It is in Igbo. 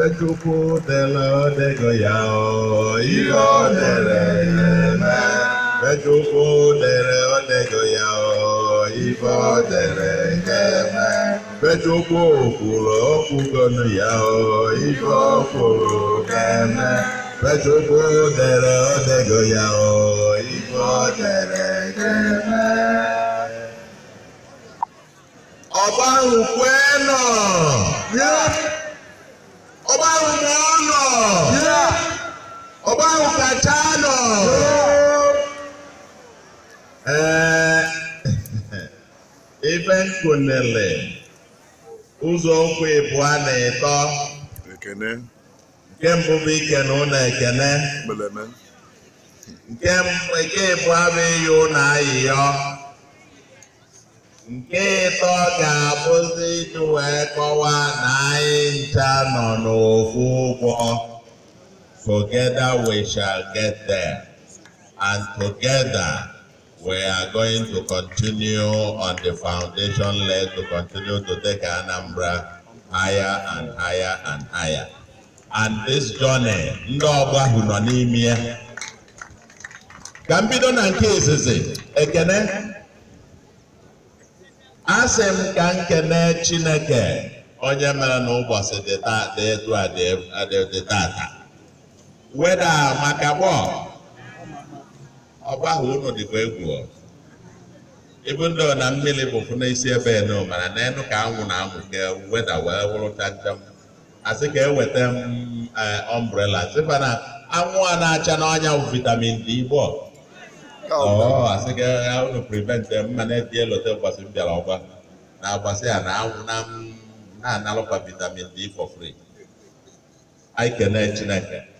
Chukwu dere odego ya o ihe o dere ya eme Chukwu dere odego ya o ife o dere ya eme Chukwu kwuru okwugonu ya o ife o kwuru ga-eme Chukwu dere odego ya o ife o dere ga-eme ọba ahụ kwee nọ ọba ahụ mụọ nọ ọba ahụ kacha nọ ee ife nkunele ụzọ ụkwụ ịbụọ na ịtọ ekene nke mbụ bụ ikene ụlọ ekene meleme nke m- nke ịbụọ bụ iyi ụlọ ayịyọ nke ịtọ ga-abụzi iji wee kọwaa na anyị ncha nọ n'ofu ụgbọ together we shall get there and together we are going to continue on the foundation leg to continue to take Anambra higher and higher and higher and this journey ndị ọgbọ ahụ nọ n'ime ya ka m bido na nke izizi ekene asị m ka nkene chineke onye mere na ụbọchị dị taa dị etu a dị dị- dị tata weda maka gbọ ọba ahụ unu dịkwa egwu ọ. ibu ndị ọ na mmiri bụ fụ n'isi ebe enu mana n'enu ka anwụ na anwụ ka weda wee wụrụ chacham asị ka eweta m eh, umbrella sịkwa na anwụ a na-acha n'ọnya bụ vitamin D gbọ ọ asị ka ya unu prevent mma na-eti elote ụbọchị m bịara ọgba na agbasị ya na anwụ na m na-analụkwa vitamin D for free anyị kene chineke